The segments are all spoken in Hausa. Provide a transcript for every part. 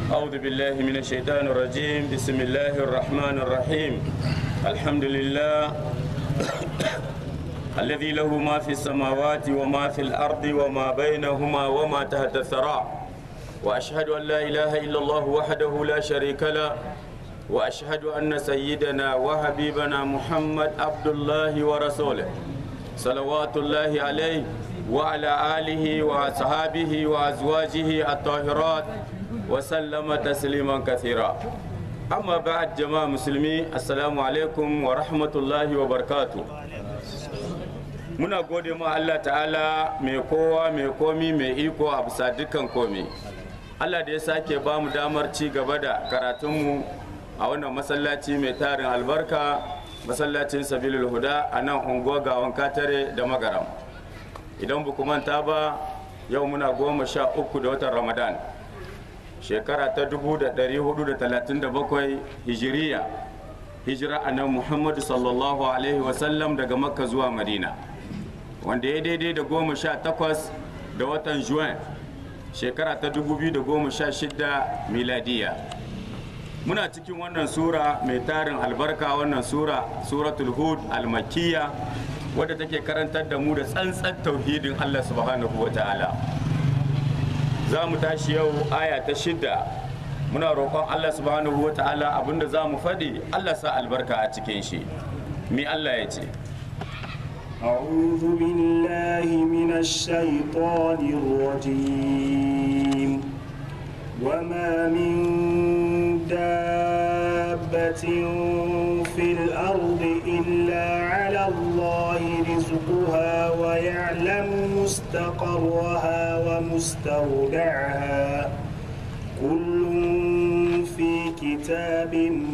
أعوذ بالله من الشيطان الرجيم بسم الله الرحمن الرحيم الحمد لله الذي له ما في السماوات وما في الأرض وما بينهما وما تحت الثرى وأشهد أن لا إله إلا الله وحده لا شريك له وأشهد أن سيدنا وحبيبنا محمد عبد الله ورسوله صلوات الله عليه وعلى آله وأصحابه وأزواجه الطاهرات وسلم تسليما كثيرا أما بعد جماعة مسلمين السلام عليكم ورحمة الله وبركاته muna gode ma Allah ta'ala mai kowa mai komi mai iko a bisa dukkan komi Allah da ya sake ba mu damar ci gaba da karatunmu a wannan masallaci mai tarin albarka masallacin sabilul huda a nan unguwa gawan katare da magaram idan ba manta ba yau muna goma sha uku da watan ramadan shekara ta 1437 hijiriya hijira a nan muhammadu sallallahu alaihi wasallam daga makka zuwa madina wanda ya daidai da goma sha takwas da watan juin shekara ta 2016 miladiya muna cikin wannan sura mai tarin albarka wannan sura suratul hud almakiya wadda take karantar da mu da tsantsan tauhidin allah subhanahu wa ta'ala za mu tashi yau aya ta shida muna roƙon allah subhanahu wa ta'ala abinda za mu faɗi allah sa albarka a cikin shi mi allah ya ce أعوذ بالله من الشيطان الرجيم وما من دابة في الأرض إلا على الله رزقها ويعلم مستقرها ومستودعها كل في كتاب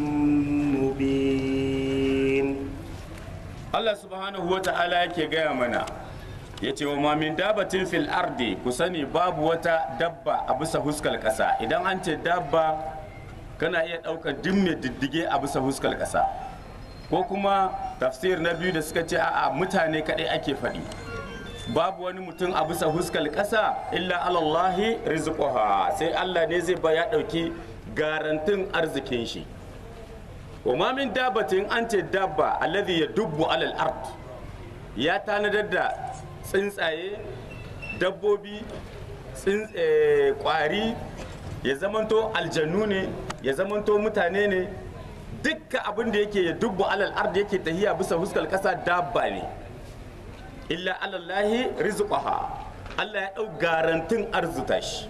مبين Allah subhanahu wa ta'ala yake gaya mana ya ce wa mamin dabatin fil ardi ku sani babu wata dabba a bisa huskar ƙasa idan an ce dabba kana iya ɗaukar duk mai diddige a bisa huskar ƙasa ko kuma tafsir na biyu da suka ce a'a mutane kaɗai ake faɗi babu wani mutum a bisa huskar ƙasa illa alallahi rizquha sai Allah ne zai ba ya ɗauki garantin arzikin shi wa ma min dabbatin an ce dabba alladhi ya dubbu alal ard ya tanadar da tsuntsaye dabbobi kwari ya zamanto aljannu ne ya zamanto mutane ne dukkan abin da yake ya dubbu alal ard yake tahiya bisa huskar kasa dabba ne illa alallahi rizqaha Allah ya dau garantin arzuta shi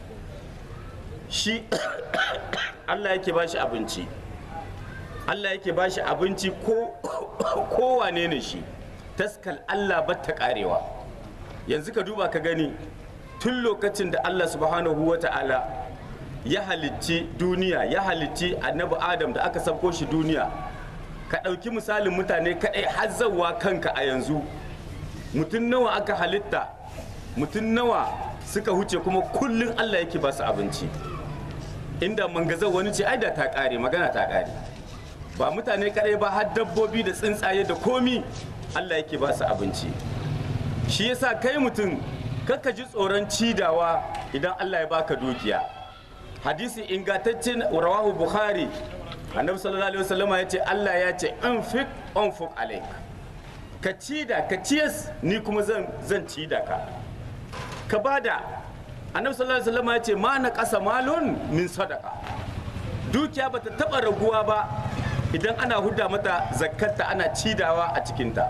shi Allah yake ba shi abinci Allah yake ba shi abinci ko kowane ne shi taskal Allah ba ta karewa yanzu ka duba ka gani tun lokacin da Allah subhanahu wa ta'ala ya halicci duniya ya halicci annabi adam da aka sabko shi duniya ka ɗauki misalin mutane kaɗai hazzawa kanka a yanzu mutum nawa aka halitta mutum nawa suka huce kuma kullum Allah yake ba su abinci inda mangazar wani ce ai da ta ƙare magana ta ƙare ba mutane kadai ba har dabbobi da tsuntsaye da komi Allah yake ba su abinci shi yasa kai mutum kakka ji tsoron cidawa idan Allah ya baka dukiya hadisi ingantaccen rawahu bukhari annabi sallallahu alaihi wasallam ya ce Allah ya ce anfiq anfuq alaik ka cida ka ciyas ni kuma zan zan cida ka ka bada annabi sallallahu alaihi wasallam ya ce ma na kasa malun min sadaka dukiya bata taba raguwa ba idan ana huda mata zakkarta ana cidawa a cikinta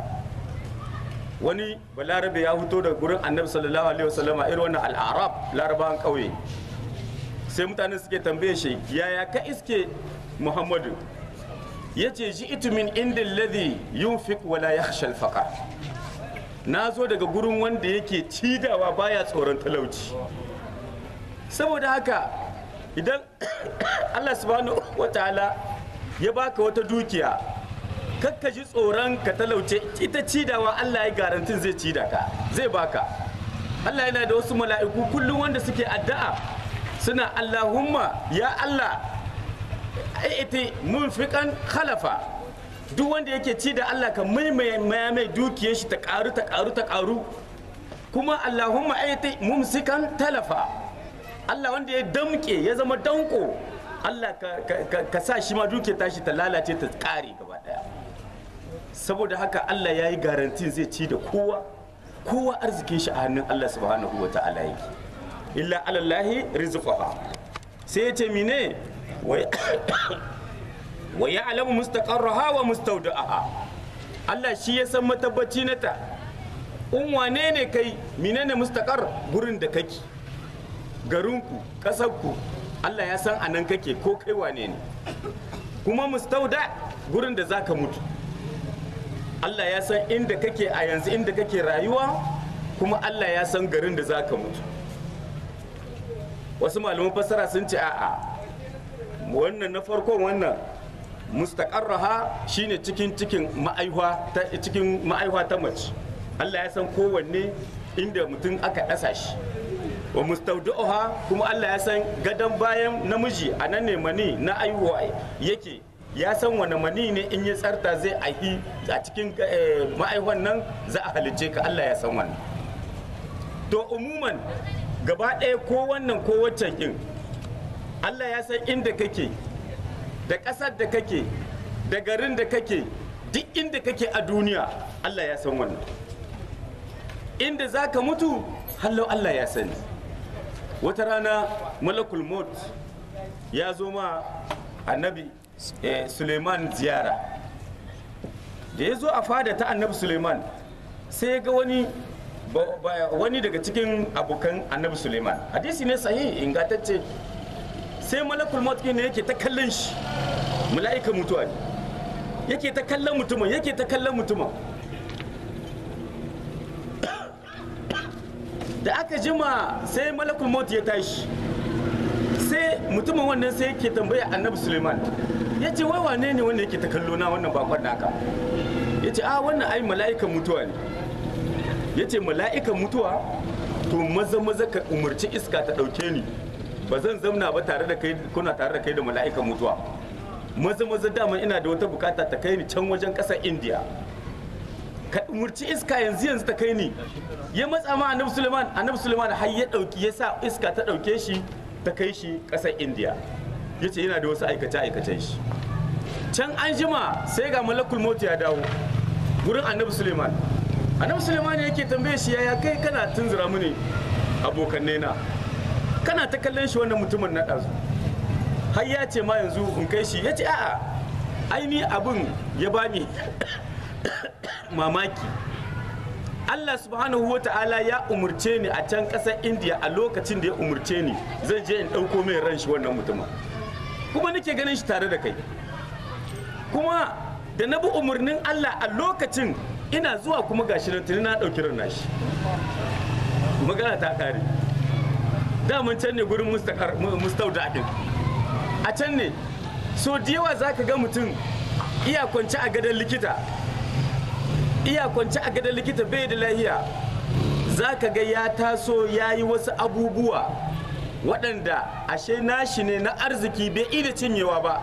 wani balarabe ya fito da gurin annabi sallallahu alaihi wasallam a irin wannan al'arab larabawan ƙauye sai mutane suke tambaye shi yaya ka iske muhammadu ya ce ji itumin inda ladhi yunfiq wala yakhsha al na zo daga gurin wanda yake cidawa baya tsoron talauci saboda haka idan allah subhanahu wa ta'ala ya baka wata dukiya kakka ji tsoron ka talauce ita cidawa Allah ya garantin zai cida ka zai baka Allah yana da wasu mala'iku kullum wanda suke addu'a suna Allahumma ya Allah ita munfiqan khalafa duk wanda yake ci da Allah ka maimaya mai dukiyar shi ta karu ta karu ta karu kuma Allahumma ita mumsikan talafa Allah wanda ya damke ya zama danko Allah ka, ka- ka- ka sa shi ma duke tashi ta lalace ta kare gaba daya saboda haka Allah ya yi garantin zai ci da kowa kowa arzikin shi a hannun Allah subhanahu wa ta'ala yake illa alallahi rizqaha sai ya ce mine wa wa ya'lamu mustaqarraha wa mustawda'aha Allah shi ya san matabbaci na ta in wane ne kai menene mustaqar gurin da kake garinku kasarku Allah ya san anan kake ko kai wane ne kuma mustauda gurin da zaka mutu Allah ya san inda kake a yanzu inda kake rayuwa kuma Allah ya san garin da zaka mutu wasu malaman fassara sun ce a'a wannan na farkon wannan mustaqarraha shine cikin cikin ma'aihwa ta cikin ma'aihwa ta mace Allah ya san kowanne inda mutum aka ɗasa shi wa mustaudu'uha kuma Allah ya san gadon bayan namiji a nan ne mani na aihuwa yake ya san wani mani ne in ya tsarta zai aihi a cikin eh, ma'aihuwan nan za a halicce ka Allah ya san wannan to umuman gaba ɗaya ko wannan ko waccan kin Allah ya san inda kake da ƙasar da kake da garin da kake duk inda kake a duniya Allah ya san wannan inda za ka mutu hallau Allah ya sani wata rana malakul maut ya zo ma annabi eh, suleiman ziyara da ya zo a fada ta annabi suleiman sai ya ga wani ba- ba- wani daga cikin abokan annabi suleiman hadisi ne sahihi ingantacce sai malakul maut ne yake ta kallon shi mala'ika mutuwa ne yake ta kallon mutumin yake ta kallon mutumin da aka jima sai malakul maut ya tashi sai mutumin wannan sai yake tambaya annabi suleiman ya ce wai wane ne wanda yake ta kallo na wannan bakon naka ya ce a wannan ai mala'ikan mutuwa ne ya ce mala'ikan mutuwa to maza maza ka umarci iska ta ɗauke ni ba zan zamna ba tare da kai kuna tare da kai da mala'ikan mutuwa maza maza dama ina da wata bukata ta kai ni can wajen ƙasar indiya ka umurci iska yanzu yanzu ta kai ni ya matsa ma annabi suleiman annabi suleiman har ya dauki ya sa iska ta dauke shi ta kai shi kasar indiya ya ce yana da wasu aikace aikacen shi can an jima sai ga malakul mota ya dawo gurin annabi suleiman annabi suleiman yake tambaye shi yaya kai kana tunzura mini abokanai na kana ta kallon shi wannan mutumin na ɗazu har ya ce ma yanzu in kai shi ya ce a'a aini abin ya bani mamaki Allah subhanahu wa ta'ala ya umurce ni a can ƙasar indiya a lokacin da ya umurce ni zan je in ɗauko mai ran shi wannan mutumin kuma nake ganin shi tare da kai kuma da na bi umarnin Allah a lokacin ina zuwa kuma gashi nan tuni na ɗauki ran nashi magana ta ƙare daman can ne gurin mustauda ɗin a can ne so da yawa za ka ga mutum iya kwance a gadon likita iya kwance a gadon likita bai da lahiya za ka ga ya taso ya yi wasu abubuwa waɗanda ashe nashi ne na arziki bai iya cinyewa ba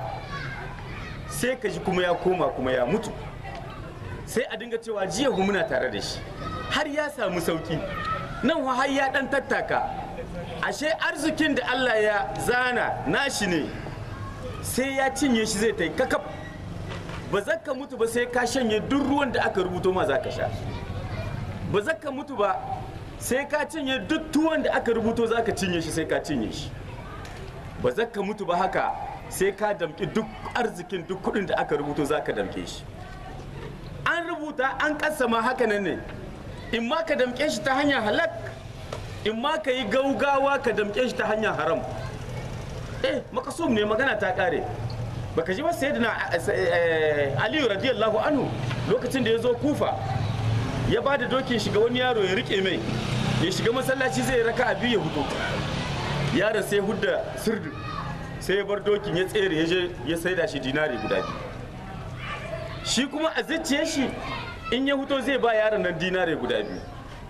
sai ka ji kuma ya koma kuma ya mutu sai a dinga cewa jiya hu muna tare da shi har ya samu sauki nan har ya ɗan tattaka ashe arzikin da Allah ya zana nashi ne sai ya cinye shi zai ta yi kakaf ba za ka mutu ba sai ka shanye duk ruwan da aka rubuto ma za ka sha ba za ka mutu ba sai ka cinye duk tuwon da aka rubuto za ka cinye shi sai ka cinye shi ba za ka mutu ba haka sai ka damƙi duk arzikin duk kuɗin da aka rubuto za ka damƙe shi an rubuta an kasama haka nan ne in ma ka damƙe shi ta hanyar halak in ma ka yi gaugawa ka damƙe shi ta hanyar haram eh makasum ne magana ta ƙare baka ji ba sayyidina aliyu radiyallahu anhu lokacin da ya zo kufa ya ba da dokin shiga wani yaro ya rike mai ya shiga masallaci zai raka a biyu ya hudu yaron sai hudda sirdu sai ya bar dokin ya tsere ya je ya saida shi dinari guda biyu shi kuma a zuciyar shi in ya huto zai ba yaron nan dinari guda biyu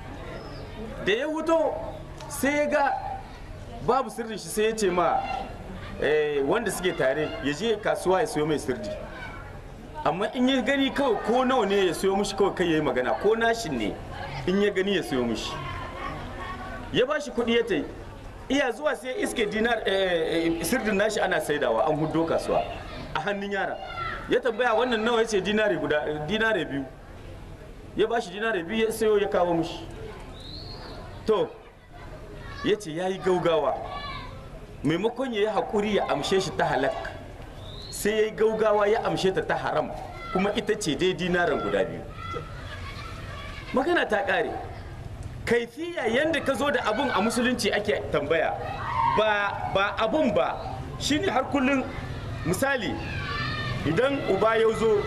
da ya huto sai ya ga babu sirrin shi sai ya ce ma wanda suke tare ya je kasuwa ya siyo mai sirdi amma in ya gani kawai ko nawa ne ya siyo mishi kawai kai ya yi magana ko nashin ne in ya gani ya siyo mishi ya ba shi kuɗi ya tai iya zuwa sai iske dinar eh, eh, sirdin nashi ana saidawa an hudo kasuwa a hannun yara ya tambaya wannan nawa yace dinari guda dinare biyu ya bashi dinare biyu ya sayo ya kawo mishi to ya ce ya yi gaugawa maimakon ya yi haƙuri ya amshe shi ta halak sai ya yi gaugawa ya amshe ta ta haram kuma ita ce dai dinaran guda biyu magana ta ƙare kaifiya yadda ka zo da abun a musulunci ake tambaya ba ba abun ba shine har kullum misali idan uba ya zo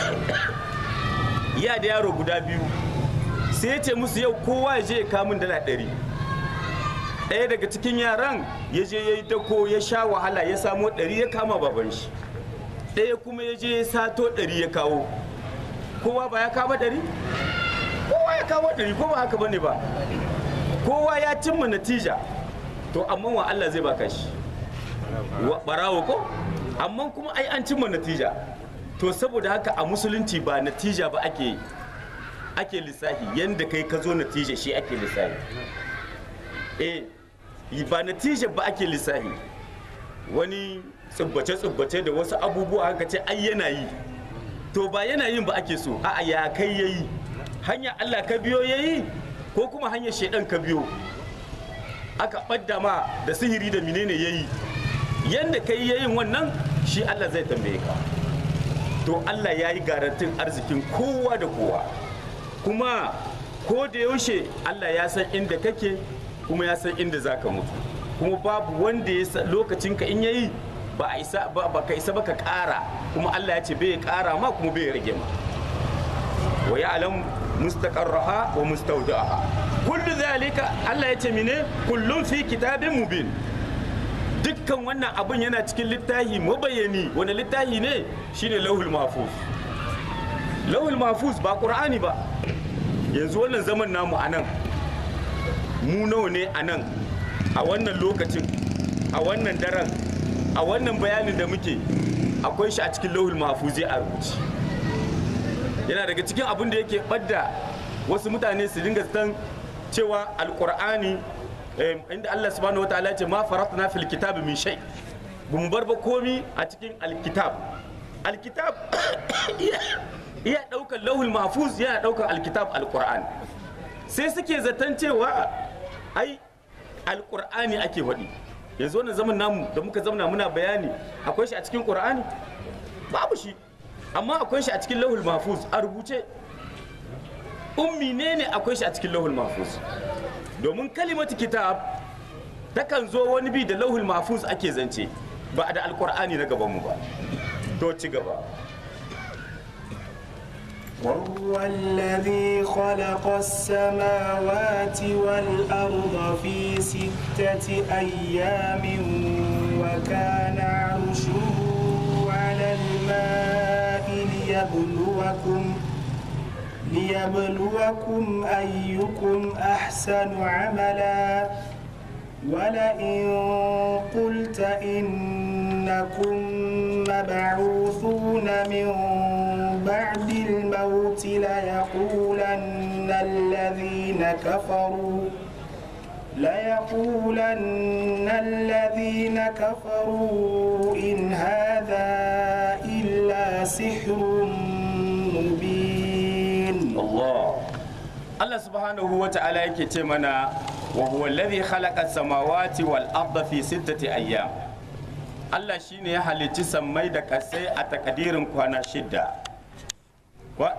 ya da yaro guda biyu sai ya ce musu yau kowa ya je ya kamun dala ɗari ɗaya daga cikin yaran ya je ya yi dako ya sha wahala ya samo ɗari ya kama baban shi ɗaya kuma ya je ya sato ɗari ya kawo kowa ba ya kama ɗari kowa ya kawo ɗari ko ba haka bane ba kowa ya cimma natija to amma wa Allah zai baka shi wa barawo ko amma kuma ai an cimma natija to saboda haka a musulunci ba natija ba ake ake lissafi yanda kai ka zo natija shi ake lissafi eh ba natija ba ake lissafi wani tsubbace-tsubbace da wasu abubuwa haka ce ai yana yi to ba yana yin ba ake so a'a ya kai yayi hanya Allah ka biyo yayi ko kuma hanyar shaidan ka biyo aka ɓadda ma da sihiri da menene yayi yanda kai yayin wannan shi Allah zai tambaye ka to Allah ya yi garantin arzikin kowa da kowa kuma ko da yaushe Allah ya san inda kake kuma ya san inda za ka mutu kuma babu wanda ya san lokacin ka in yayi ba a isa ba ba ka isa ba ka ƙara kuma Allah ya ce bai ƙara ma kuma bai rage ma wa ya'lam mustaqarraha wa mustawda'aha kullu zalika Allah ya ce mine kullum fi kitabin mubin dukkan wannan abun yana cikin littafi mabayani wani littafi ne shine lauhul mahfuz lauhul mahfuz ba qur'ani ba yanzu wannan zaman namu a nan mu nawa ne a nan a wannan lokacin a wannan daren a wannan bayanin da muke akwai shi a cikin lauhul mahfuzi a rubuce yana daga cikin abin da yake ɓadda wasu mutane su dinga san cewa alkur'ani inda Allah subhanahu wataala ce ma faratna fil kitab min shay bamu bar ba komi a cikin alkitab alkitab iya daukar lauhul mahfuz yana daukar alkitab alqur'ani sai suke zaton cewa ai alqur'ani ake faɗi yanzu wannan zaman namu da muka zamana muna bayani akwai shi a cikin qur'ani babu shi amma akwai shi a cikin lauhul mahfuz a rubuce ummi ne ne akwai shi a cikin lauhul mahfuz domin kalimatu kitab takan zo wani bi da lauhul mahfuz ake zance ba da alkur'ani na gabanmu ba to ci gaba وهو الذي خلق السماوات والأرض في ستة أيام وكان عرشه على الماء ليبلوكم ليبلوكم أيكم أحسن عملا ولئن قلت إنكم مبعوثون من بعد الموت ليقولن الذين كفروا ليقولن الذين كفروا إن هذا إلا سحر مبين Allah Allah subhanahu wa ta'ala yake ce mana wa huwa alladhi khalaqa samawati wal arda fi sittati ayyam Allah shine ya halicci sammai da kasai a takadirin kwana shidda wa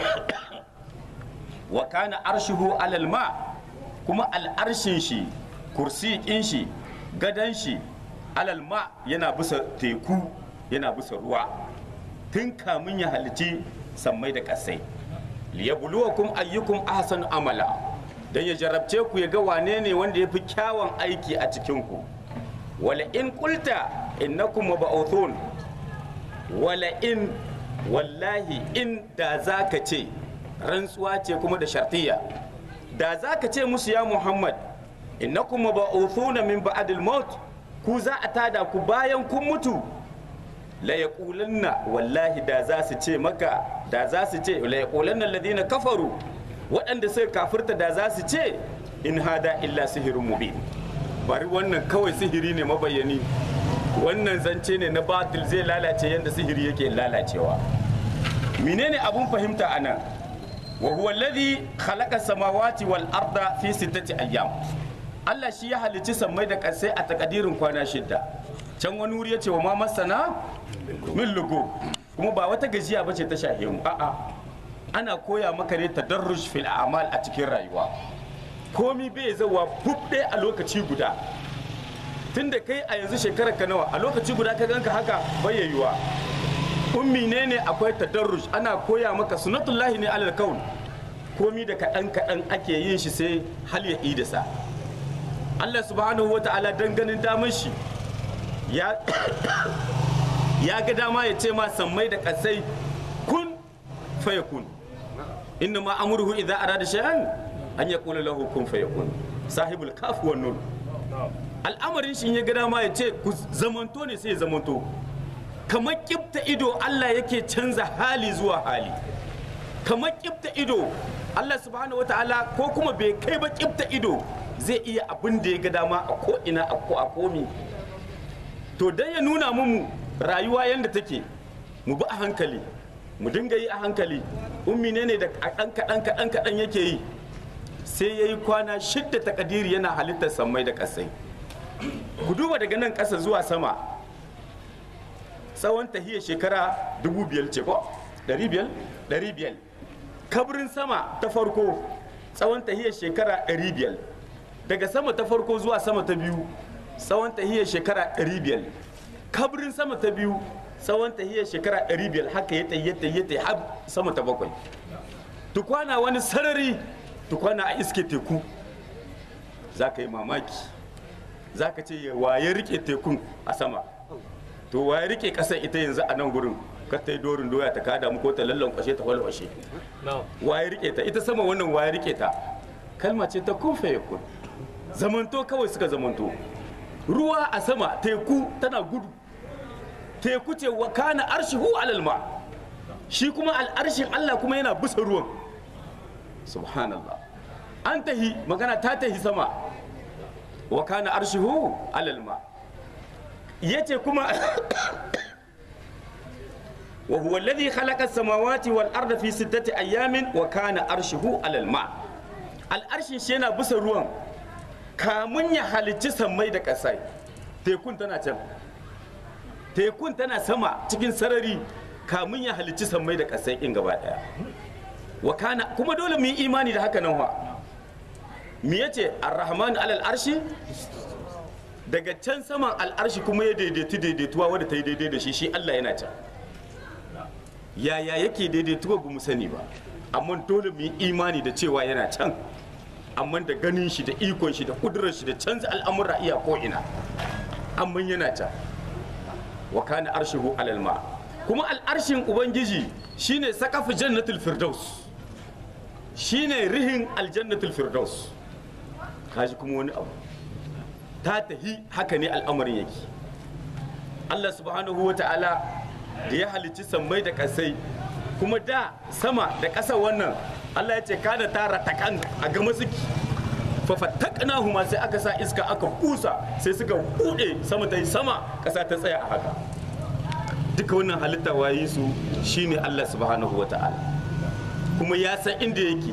wa kana arshuhu alal ma kuma al'arshin shi kursi kin shi gadan shi alal ma yana bisa teku yana bisa ruwa tun kamun ya halicci sammai da kasai liyabluwakum ayyukum ahsanu amala dan ya jarabce ku ya ga wane ne wanda ya fi kyawun aiki a cikin ku wala in qulta innakum mab'uthun wala in wallahi in da zaka ce rantsuwa ce kuma da shartiya da zaka ce musu ya muhammad innakum mab'uthuna min ba'dil maut ku za a tada ku bayan kun mutu la yaqulanna wallahi da za su ce maka da za su ce la yaqulanna alladhina kafaru waɗanda suka kafirta da za su ce in hada illa sihirun mubin bari wannan kawai sihiri ne mabayani wannan zance ne na batil zai lalace yadda sihiri yake lalacewa menene abun fahimta anan wa huwa alladhi khalaqa samawati wal arda fi sittati ayyam Allah shi ya halicci sammai da ƙasai a takadirin kwana shidda can wani wuri ya ce wa ma masana min lugu kuma ba wata gajiya bace ta shahe mu a'a ana koya maka ne tadarruj fil a'mal a cikin rayuwa komi bai zawa fufɗe a lokaci guda tunda kai a yanzu shekarar ka nawa a lokaci guda ka ganka haka bayyayuwa ummi ne ne akwai tadarruj ana koya maka sunnatullahi ne alal kaun komi da kaɗan kaɗan ake yin shi sai hal ya idasa Allah subhanahu wata'ala dan ganin damar shi ya ya ga dama ya ce ma sammai da kasai kun fayakun inna ma amruhu idza arada shay'an an yaqula lahu kun fayakun sahibul kaf wan nun al'amarin shi ya ga dama ya ce ku zamanto ne sai ya zamanto kamar kifta ido Allah yake canza hali zuwa hali kamar kifta ido Allah subhanahu wata'ala ko kuma bai kai ba kifta ido zai iya abin da ya ga dama a ko ina a ko a komi to dan ya nuna mu rayuwa yadda take mu bi a hankali mu dinga yi a hankali ummi ne ne da kaɗan kaɗan kaɗan kaɗan yake yi sai ya yi kwana shidda takadiri yana halittar sammai da ƙasai ku duba daga nan ƙasa zuwa sama tsawon tahiyar shekara dubu biyar ce ko ɗari biyar ɗari biyar kabrin sama ta farko tsawon tahiyar shekara ɗari biyar daga sama ta farko zuwa sama ta biyu tsawon tahiyar shekara 500 kabrin sama ta biyu tsawon tahiyar shekara 500 haka ya tayi ya tayi har sama ta bakwai tukwana wani sarari tukwana a iske teku za ka yi mamaki za ka ce waye rike tekun a sama to waye rike kasar ita yanzu a nan gurin ka ta yi dorin doya ta kada mu ko ta lallan kwashe ta walwashe waye rike ta ita sama wannan waye rike ta kalma ce ta kun faye kun zamanto kawai suka zamanto ruwa a sama teku tana gudu teku ce wa kana arshihu alal ma shi kuma al'arshin Allah kuma yana bisa ruwan subhanallah an tahi magana ta tahi sama wa kana arshihu alal ma yace kuma wa huwa alladhi khalaqa as-samawati wal arda fi sittati ayamin wa kana arshihu alal ma al'arshin shi yana bisa ruwan kamun ya halicci sammai da ƙasai tekun tana can tekun tana sama cikin sarari kamun ya halicci sammai da ƙasai in gaba ɗaya wakana kuma dole mu yi imani da haka nan wa me yace ar-rahman alal arshi daga can saman al'arshi kuma ya daidaitu daidaituwa wadda ta yi daidai da shi shi Allah yana can yaya yake daidaituwa ba mu sani ba amma dole mu yi imani da cewa yana can amma da ganin shi da ikon shi da kudurar shi da canza al'amura iya ko ina amma yana can wa kana arshihu alal ma kuma al'arshin ubangiji shine sakafu jannatul firdaus shine rihin aljannatul firdaus kaji kuma wani abu ta tahi haka ne al'amarin yake Allah subhanahu wa ta'ala da ya halicci sammai da kasai kuma da sama da ƙasa wannan Allah ya ce kada tara takan a gama suke fafattakna huma sai aka sa iska aka kusa sai suka bude sama ta yi sama ƙasa ta tsaya a haka duka wannan halitta wayi su shine Allah subhanahu wa ta'ala kuma ya san inda yake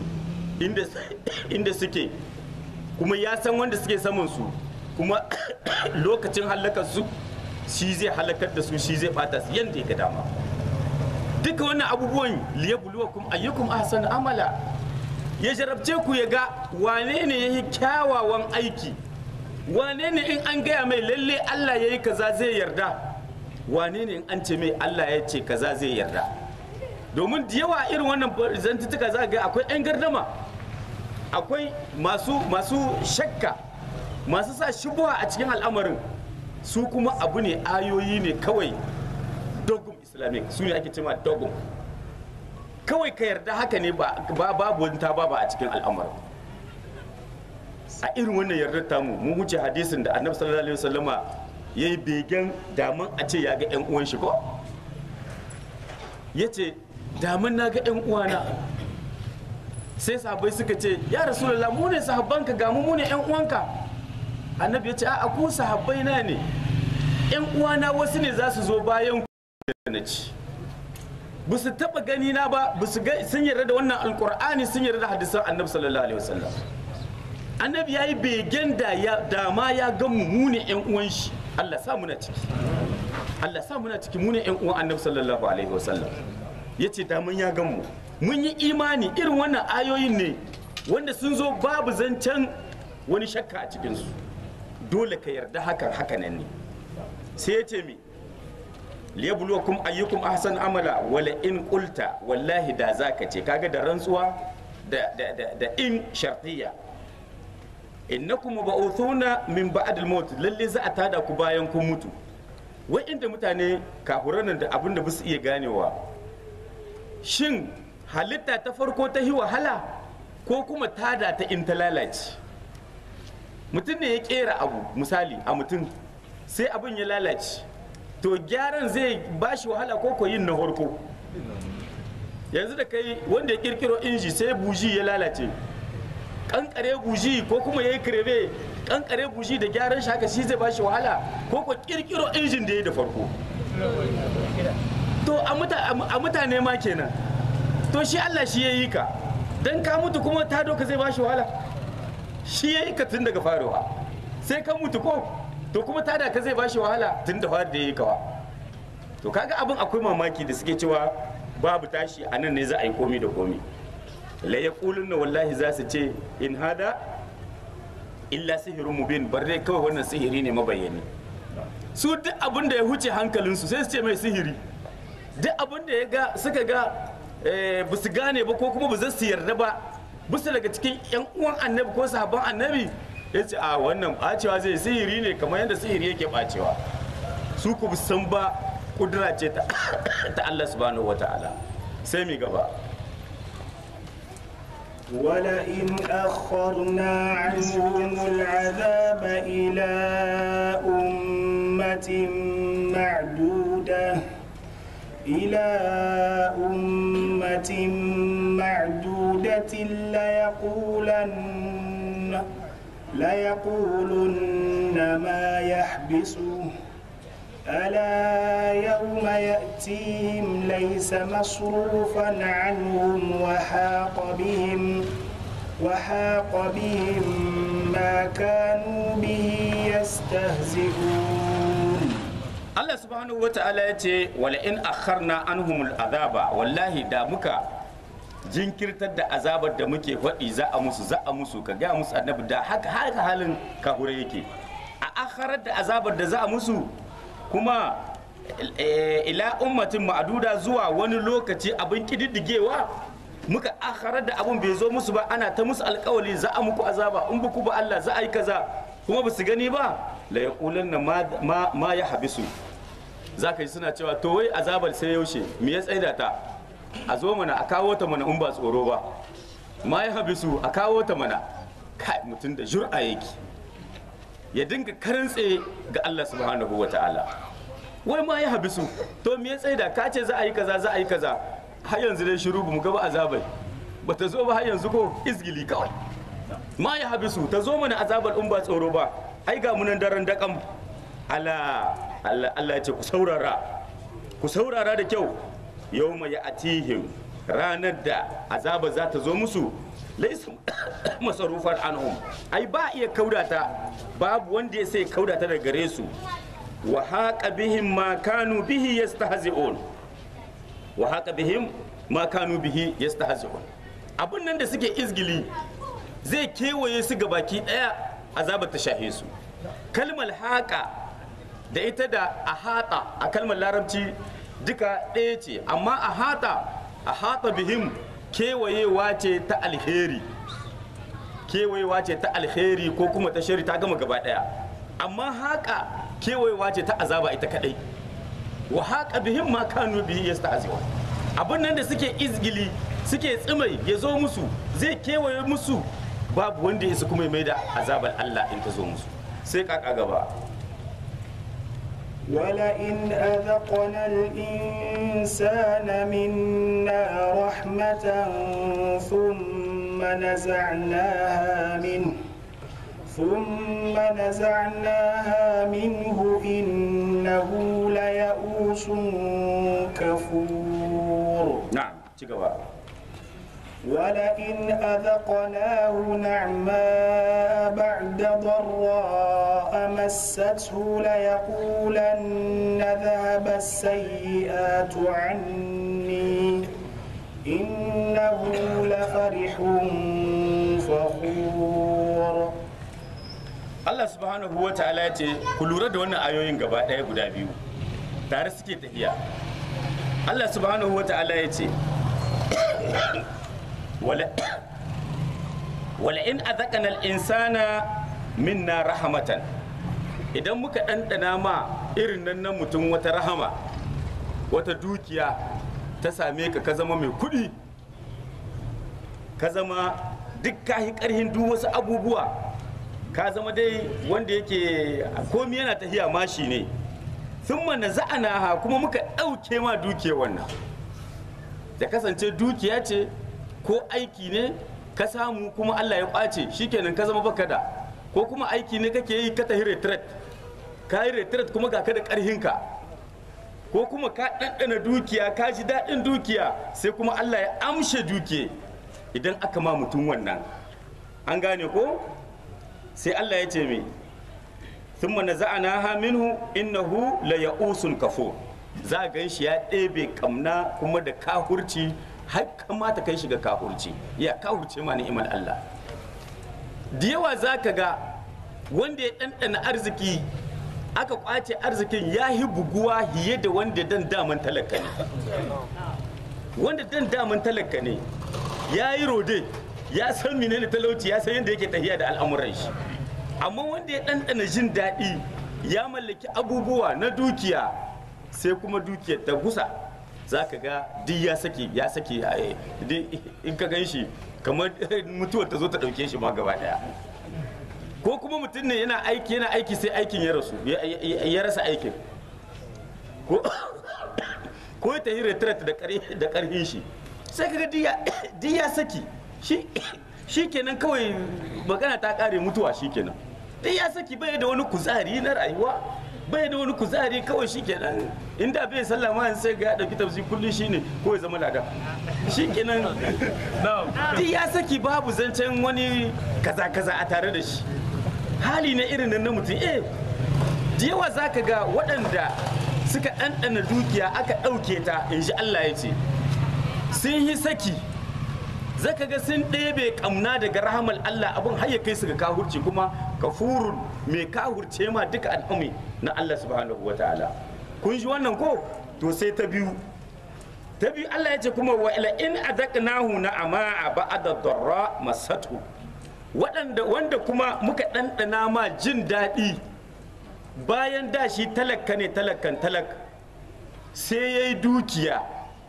inda suke kuma ya san wanda suke saman su kuma lokacin halakar su shi zai halakar da su shi zai bata su yadda ya ga dama duka wannan abubuwan liyabluwakum ayyukum ahsan amala ya jarabce ku ya ga wane ne ya yi kyawawan aiki wane ne in an gaya mai lalle Allah ya yi kaza zai yarda wane ne in an ce mai Allah ya ce kaza zai yarda domin da yawa irin wannan zantuttuka za ga akwai 'yan gardama akwai masu masu shakka masu sa shubuha a cikin al'amarin su kuma abu ne ayoyi ne kawai dogum islamic su ne ake cewa dogum kawai ka yarda haka ne ba babu wani ta ba a cikin al'amarin a irin wannan yardar tamu mun wuce hadisin da annabi sallallahu alaihi wasallama yayi begen daman a ce ya ga yan uwan shi ko yace daman na ga yan uwana sai sahabbai suka ce ya rasulullah mu ne sahabbanka ga mu mu ne yan uwanka annabi ya ce a ku sahabbai na ne yan uwana wasu ne za su zo bayan ku da na ci ba su taba gani na ba ba su ga sun yarda da wannan alkur'ani sun yarda da hadisan annabi sallallahu alaihi wasallam annabi yayi begen da ya dama ya ga mu mu ne yan uwan shi Allah sa muna ciki Allah sa muna ciki mu ne yan uwan annabi sallallahu alaihi wasallam yace daman ya ga mu mun yi imani irin wannan ayoyin ne wanda sun zo babu zancen wani shakka a cikin su dole ka yarda hakan hakanan ne sai ya ce mi liyabluwakum ayyukum ahsan amala wala in qulta wallahi da zaka ce kaga da rantsuwa da da da, da in shartiyya innakum mab'uthuna min ba'd al-maut lalle za a tada ku bayan kun mutu wai inda mutane kafuran da abin da basu iya ganewa shin halitta ta farko ta yi wahala ko kuma tada ta in ta lalace mutum ne ya kera abu misali a mutum sai abin ya lalace to gyaran zai ba shi wahala ko ko yin na farko yanzu da kai wanda ya kirkiro inji sai buji ya lalace kankare buji ko kuma ya yi kirebe kankare buji da gyaran shi haka shi zai ba shi wahala ko ko kirkiro injin da ya da farko to a mutane ma kenan to shi Allah shi ya yi ka dan ka mutu kuma ta doka zai ba shi wahala shi ya yi ka tun daga faruwa sai ka mutu ko to kuma tada ka zai ba shi wahala tun da fari da ya yi kawa to kaga abin akwai mamaki da suke cewa babu tashi a nan ne za a yi komi da komi la ya na wallahi za su ce in hada illa sihirin mubin bar dai kawai wannan sihiri ne mabayyani su duk abin da ya huce hankalinsu sai su ce mai sihiri duk abin da ya ga suka ga ba su gane ba ko kuma ba za su yarda ba bisa daga cikin yan uwan annabi ko sahabban annabi ya ce a wannan bacewa zai sihiri ne kamar yadda sihiri yake bacewa su ku san ba kudura ce ta Allah subhanahu wata'ala sai mi gaba ولئن أخرنا عنهم العذاب إلى أمة معدودة إلى أمة معدودة ليقولن ليقولن ما يحبسه ألا يوم يأتيهم ليس مصروفا عنهم وحاق بهم وحاق بهم ما كانوا به يستهزئون Allah subhanahu wa ta'ala ya ce wala in akharna anhumul azaba wallahi da muka jinkirtar da azabar da muke faɗi za a musu za a musu ka ga musu annabi da haka haka halin kahure yake a akharar da azabar da za a musu kuma ila ummatin ma'aduda zuwa wani lokaci abin kididdigewa muka akharar da abin bai zo musu ba ana ta musu alkawali za a muku azaba in buku ba Allah za a yi kaza kuma ba su gani ba la yaqulanna ma ma ya habisu zaka yi suna cewa to wai azabar sai yaushe me ya tsaida ta a zo mana a kawo ta mana in ba tsoro ba ma ya habisu a kawo ta mana kai mutum da jur'a yake ya dinga karantse ga Allah subhanahu wa ta'ala wai ma ya habisu to me ya tsaida ka ce za a yi kaza za a yi kaza har yanzu dai shiru ba mu ga ba azabai ba ta zo ba har yanzu ko izgili kawai ma ya habisu ta zo mana azabar in ba tsoro ba ai ga munan daren dakan ala Allah Allah ya ce ku saurara ku saurara da kyau yawma ya atihim ranar da azaba za ta zo musu laisa masarufar anhum ai ba iya kaudata babu wanda ya sai kaudata daga gare su wa haqa bihim ma kanu bihi yastahzi'un wa haqa bihim ma kanu bihi yastahzi'un abun nan da suke izgili zai kewaye su ga baki daya azabar ta shahe su kalmar haqa da ita da ahata a kalmar larabci duka ɗaya ce amma ahata ahata bihim kewayewa ce ta alheri kewayewa ce ta alheri ko kuma ta shari ta gama gaba daya amma haka kewayewa ce ta azaba ita kadai wa haka bihim ma kanu bihi yasta'zi'un abin nan da suke izgili suke tsimai ya zo musu zai kewaye musu babu wanda ya su kuma mai da azabar Allah in ta zo musu sai kaka gaba ولئن أذقنا الإنسان منا رحمة ثم نزعناها منه ثم نزعناها منه إنه ليئوس كفور na'am ci gaba ولئن أذقناه نعماء بعد ضراء مسته ليقولن ذهب السيئات عني إنه لفرح فخور Allah subhanahu wa ta'ala ya ce ku lura da wannan ayoyin gaba ɗaya guda biyu tare suke tafiya Allah subhanahu wa ta'ala ya ce wala wala in azaqana al-insana minna rahmatan idan muka ɗanɗana ma irin nan na mutum wata rahama wata dukiya ta same ka ka zama mai kuɗi ka zama duk kahi ƙarhin duk wasu abubuwa ka zama dai wanda yake komi yana tafiya mashi ne sun mana za'ana ha kuma muka ɗauke ma dukiya wannan da kasance dukiya ce ko aiki ne ka samu kuma Allah ya ƙwace shikenan ka zama baka da ko kuma aiki ne kake yi ka tafi retret ka yi retret kuma ga ka da ƙarhinka ko kuma ka ɗanɗana dukiya ka ji daɗin dukiya sai kuma Allah ya amshe dukiya idan aka ma mutum wannan an gane ko sai Allah ya ce mai thumma naza'naha minhu innahu la ya'usun kafur za a gan shi ya ɗebe kamna kuma da kahurci har kamata kai shi ga kahurci ya kahurce ma ni'imar Allah da yawa za ka ga wanda ya ɗanɗana arziki aka kwace arzikin ya yi buguwa hiye da wanda dan daman talaka ne wanda dan daman talaka ne ya yi rode ya san menene talauci ya san yadda yake tafiya da al'amuran shi amma wanda ya ɗanɗana jin daɗi ya mallaki abubuwa na dukiya sai kuma dukiyar ta gusa za ka ga duk ya sake ya sake in ka gan shi kamar mutuwar ta zo ta ɗauke shi ma gaba ɗaya ko kuma mutum ne yana aiki yana aiki sai aikin ya rasu ya rasa aikin ko ya tafi retret da ƙarfin shi sai kaga duk ya saki shi kenan kawai magana ta ƙare mutuwa shi kenan duk ya saki bai da wani kuzari na rayuwa bai da wani kuzari kawai shi kenan inda bai sallah ma sai ga ya ɗauki tafsir kullum shi ne ko ya zama lada shi kenan duk ya saki babu zancen wani kaza kaza a tare da shi hali na irin nan na mutum eh da yawa za ka ga waɗanda suka ɗanɗana dukiya aka ɗauke ta in ji Allah ya ce sun yi saki zaka ga sun ɗebe ƙamna daga rahamar Allah abin har ya kai su ga kahurci kuma kafurun mai kahurce ma duka al'ummi na Allah subhanahu wa ta'ala kun ji wannan ko to sai ta biyu ta biyu Allah ya ce kuma wa ila in adaqnahu na ama ba'da darra masatu waɗanda wanda kuma muka ɗanɗana ma jin daɗi bayan da shi talaka ne talakan talak sai ya yi dukiya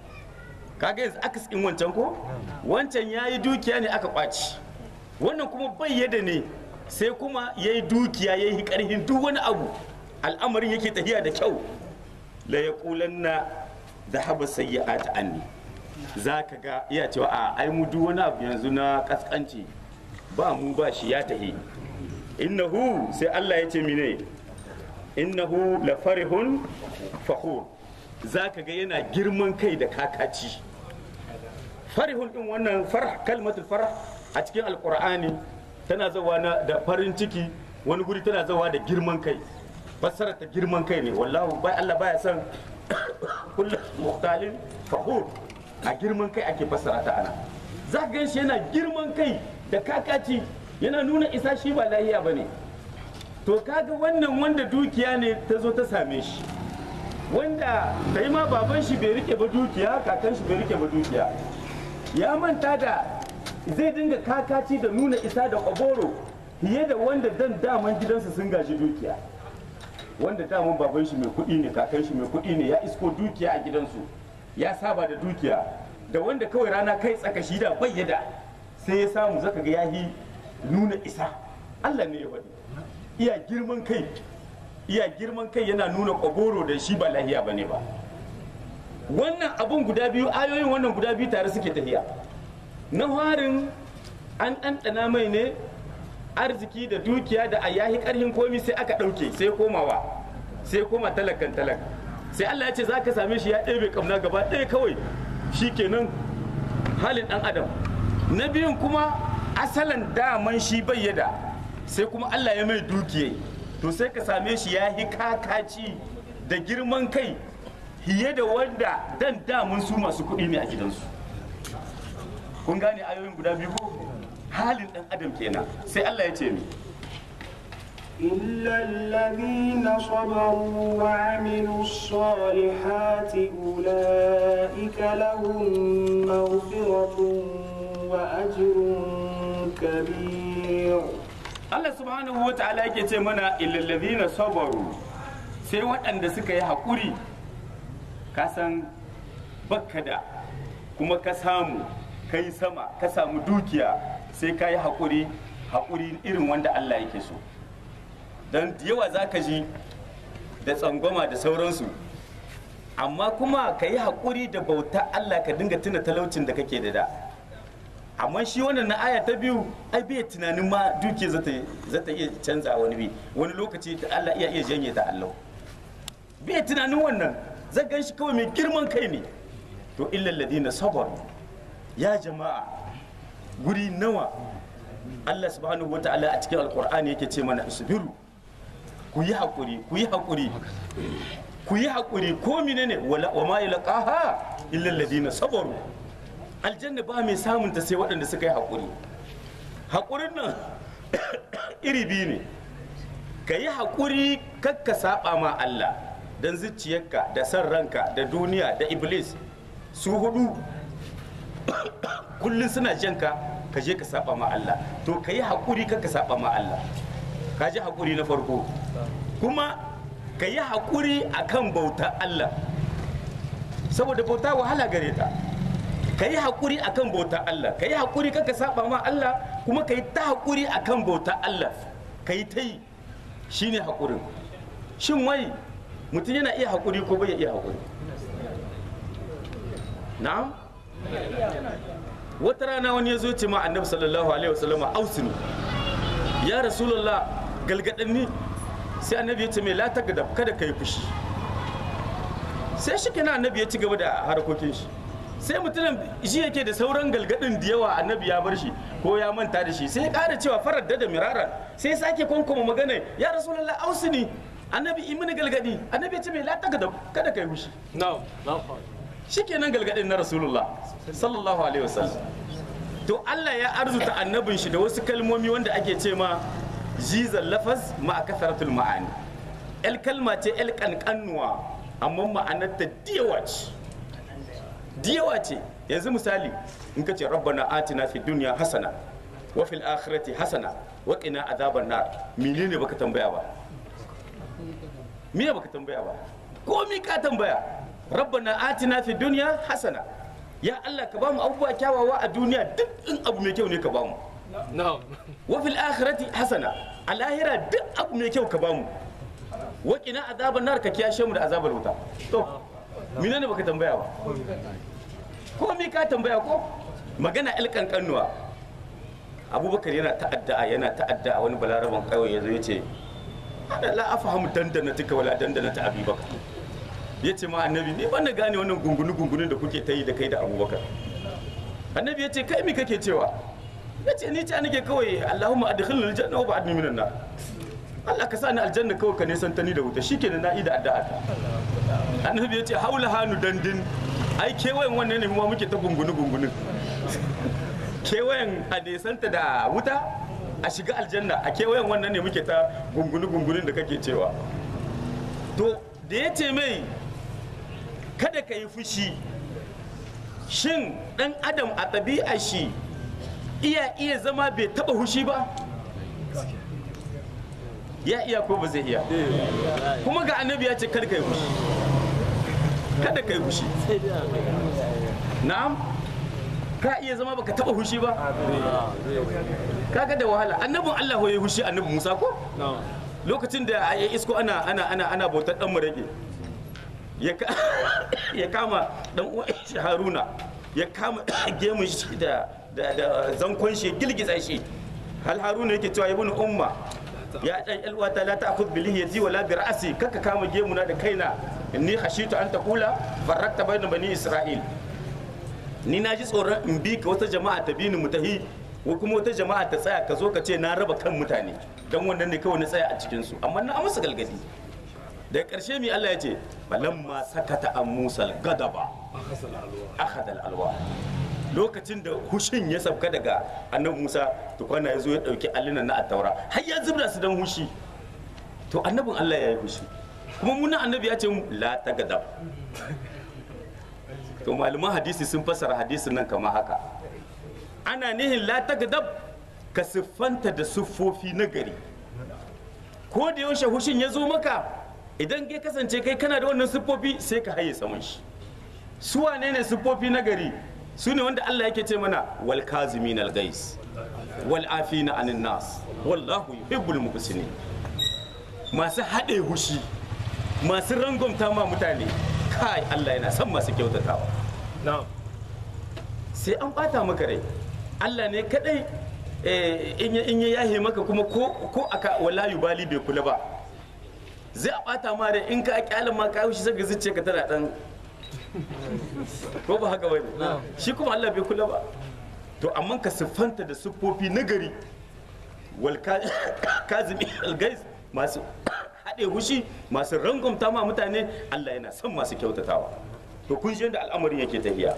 kaga yanzu aka in wancan ko wancan ya yi dukiya ne aka kwaci wannan kuma bai yada ne sai kuma ya yi dukiya ya yi ƙarfin duk wani abu al'amarin yake tafiya da kyau la ya na da haba sayyi'at anni za ka ga iya cewa a ai mu duk wani abu yanzu na kaskanci ba mu ba shi ya tahi innahu sai Allah ya ce mine innahu la farihun fakhur za ka ga yana girman kai da kakaci farihun din wannan farh kalmatul farh a cikin alqur'ani tana zawa na da farin ciki wani guri tana zawa da girman kai fassara ta girman kai ne wallahu bai Allah baya son kullu muhtalin fakhur a girman kai ake fassara ta ana za ka shi yana girman kai da kakaci yana nuna isa shi ba lahiya bane to kaga wannan wanda dukiya ne ta zo ta same shi wanda kai ma baban shi bai rike ba dukiya kakan shi bai rike ba dukiya ya manta da zai dinga kakaci da nuna isa da kwaboro fiye da wanda dan daman gidansa sun gaji dukiya wanda daman baban shi mai kuɗi ne kakan shi mai kuɗi ne ya isko dukiya a gidansu ya saba da dukiya da wanda kawai rana kai tsaka shi da bayyada sai ya samu zaka ga yahi nuna isa Allah ne ya faɗi iya girman kai iya girman kai yana nuna kwaboro da shi ba lahiya bane ba wannan abun guda biyu ayoyin wannan guda biyu tare suke tafiya na harin an ɗanɗana mai ne arziki da dukiya da a yahi karhin komi sai aka ɗauke sai komawa sai koma talakan talak sai Allah ya ce za ka same shi ya ɗebe kamna gaba ɗaya kawai shi kenan halin ɗan adam na biyun kuma asalan daman shi bayyada sai kuma Allah ya mai dukiya to sai ka same shi ya hi kakaci da girman kai hiye da wanda dan damun su masu kuɗi ne a gidansu kun gane ayoyin guda biyu ko halin ɗan adam kenan sai Allah ya ce mi إلا الذين صبروا وعملوا الصالحات أولئك لهم مغفرة وأجر كبير Allah subhanahu wa ta'ala yake ce mana illallazina sabaru sai waɗanda suka yi haƙuri ka san bakka da kuma ka samu ka yi sama ka samu dukiya sai ka yi haƙuri haƙuri irin wanda Allah yake so don da yawa za ka ji da tsangwama da sauransu amma kuma ka yi haƙuri da bauta Allah ka dinga tuna talaucin da kake da da amma shi wannan na aya ta biyu ai bai tunanin ma duke za ta iya canza wani bi wani lokaci da Allah iya iya janye ta Allah bai tunanin wannan zai gan shi kawai mai girman kai ne to illal ladina sabar ya jama'a guri nawa Allah subhanahu wata'ala a cikin alqur'ani yake ce mana isbiru ku yi hakuri ku yi hakuri ku yi hakuri ko menene wala wa ma yalqaha illal ladina sabaru aljanna ba mai samun ta sai waɗanda suka yi haƙuri haƙurin nan iri biyu ne ka yi haƙuri kakka saba ma Allah don zuciyarka da san ranka da duniya da iblis su hudu kullum suna janka ka je ka saba ma Allah to ka yi haƙuri kakka saba ma Allah ka ji haƙuri na farko kuma ka yi haƙuri akan bauta Allah saboda bauta wahala gare ta ka yi haƙuri a kan bauta Allah ka yi haƙuri ka saba ma Allah kuma ka yi ta haƙuri a kan bauta Allah ka yi ta yi shi ne haƙurin shin wai mutum yana iya haƙuri ko bai iya haƙuri na'am wata rana wani ya zo ce ma annabi sallallahu alaihi wasallama ausinu ya rasulullah galgadanni sai annabi ya ce mai la kada kada ka yi fushi sai shi kenan annabi ya ci gaba da harkokin shi sai mutumin shi yake da sauran galgadin da yawa annabi ya bar shi ko ya manta da shi sai ya kara cewa farar da miraran sai ya sake kwankoma magana ya rasulullah ausini annabi imini galgadi annabi ya ce mai lata kada kada kai hushi No, no. shikenan galgadin na rasulullah sallallahu alaihi wasallam to Allah ya arzuta annabin shi da wasu kalmomi wanda ake ce ma jizal lafaz ma kasaratul ma'ani el kalma ce el kankanuwa amma ma'anarta diyawa ce diyawa ce yanzu misali in ka ce rabbana atina fi dunya hasana wa fil akhirati hasana wa qina azaban nar menene baka tambaya ba me baka tambaya ba komi ka tambaya rabbana atina fi dunya hasana ya Allah ka bamu abubuwa kyawawa a duniya duk in abu mai kyau ne ka bamu No. wa fil akhirati hasana a lahira duk abu mai kyau ka bamu wa qina azaban nar ka kiyashe mu da azabar wuta to menene baka tambaya ba komi ka tambaya ko magana ilkan kannuwa abubakar yana ta'adda yana ta'adda wani balaraban kawai yazo yace ana la afahamu dandana tuka wala dandana ta abubakar ya ce ma annabi ni ban na gane wannan gungunu gungunin da kuke ta yi da kai da abubakar annabi ya ce kai mi kake cewa ya ce ni ce nake kawai allahumma adkhilni aljanna wa ba'adni minan nar Allah ka sa ni aljanna kawai ka nisan ta ni da wuta shikenan na ida addu'a ta annabi ya ce haula hanu dandin ai kewayen wannan ne mu muke ta gungunu gungunin kewayen a nesanta da wuta a shiga aljanna a kewayen wannan ne muke ta gungunu gungunin da kake cewa to da ya ce mai kada ka yi fushi shin dan adam a ɗabi'a shi iya iya zama bai taɓa hushi ba ya iya ko ba zai iya kuma ga annabi ya ce kada ka yi fushi kada ka yi fushi na'am ka iya zama baka taɓa hushi ba kaga da wahala annabin Allah ya yi hushi annabi Musa ko No. lokacin da ya isko ana ana ana ana bautar dan murage ya ka- ya kama dan uwan shi Haruna ya kama gemun shi da da da zankon shi ya girgiza shi hal haruna yake cewa ibnu umma ya dan alwata la ta'khudh bi lihiyati wala bi ra'si kaka kama gemuna da kaina inni khashitu an taqula farrakta bayna bani isra'il ni na ji tsoron in bi ka wata jama'a ta bi ni mu tahi ko kuma wata jama'a ta tsaya ka zo ka ce na raba kan mutane dan wannan ne kawai na tsaya a cikin su amma na amsa galgadi da karshe mi Allah ya ce balamma sakata an musal gadaba akhadha alwa lokacin da hushin ya sauka daga annabi Musa to kwana ya zo ya dauki allinan na attaura har ya zubda su dan hushi to annabin Allah ya yi hushi kuma muna annabi ya ce la tagadab to malaman hadisi sun fassara hadisin nan kamar haka ana nihin la tagadab ka siffanta da siffofi na gari ko da yaushe hushin ya zo maka idan kai kasance kai kana da wannan siffofi sai ka haye saman shi su wane ne siffofi na gari su ne wanda Allah yake ce mana wal kazimin al gais wal afina anin nas wallahu yuhibbul muhsinin masu haɗe hushi masu rangwamta ma mutane kai Allah yana son masu kyautatawa sai an bata maka rai Allah ne kadai in ya yahe maka kuma ko aka wala bali bai kula ba zai a bata ma rai in ka kyalin ma ka shi saka zuciya ka tana dan ko ba haka bane shi kuma Allah bai kula ba to amma ka siffanta da siffofi na gari wal kazimi al-gais masu haɗe hushi masu rangumta ma mutane Allah yana son masu kyautatawa to kun shi yadda al'amarin yake tafiya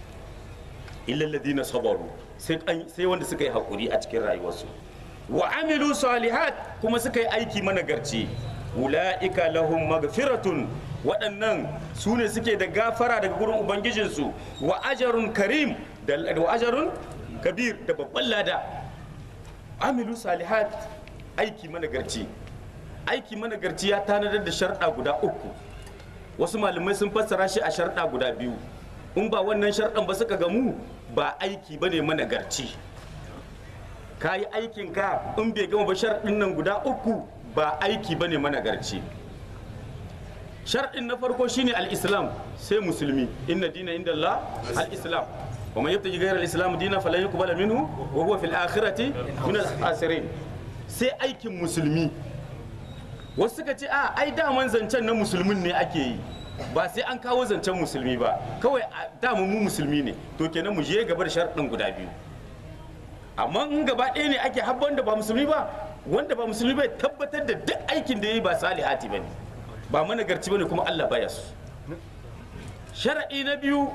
illal ladina sabaru sai sai wanda suka yi hakuri a cikin rayuwarsu wa amilu salihat kuma suka yi aiki managarci ula'ika lahum magfiratun waɗannan su ne suke da gafara daga gurin ubangijinsu wa ajarun karim da wa ajarun kabir da babban lada amilu salihat aiki managarci aiki managarci ya tanadar da sharɗa guda uku wasu malamai sun fassara shi a sharɗa guda biyu in ba wannan sharɗan ba suka gamu ba aiki ba ne managarci ka yi aikin ka in bai gama ba sharɗin nan guda uku ba aiki ba ne managarci sharɗin na farko shine al-islam sai musulmi inna dina inda Allah al-islam wa man yabtaji ghayra al-islam dina falan yuqbala minhu wa huwa fil akhirati min al-khasirin sai aikin musulmi wasu suka ce a ai daman zancen na musulmin ne ake yi ba sai an kawo zancen musulmi ba kawai daman mu musulmi ne to kenan mu je gaba da sharɗin guda biyu amma in gaba ɗaya ne ake habban da ba musulmi ba wanda ba musulmi bai tabbatar da duk aikin da ya yi ba salihati ba ne ba managarci ba ne kuma Allah baya su shara'i na biyu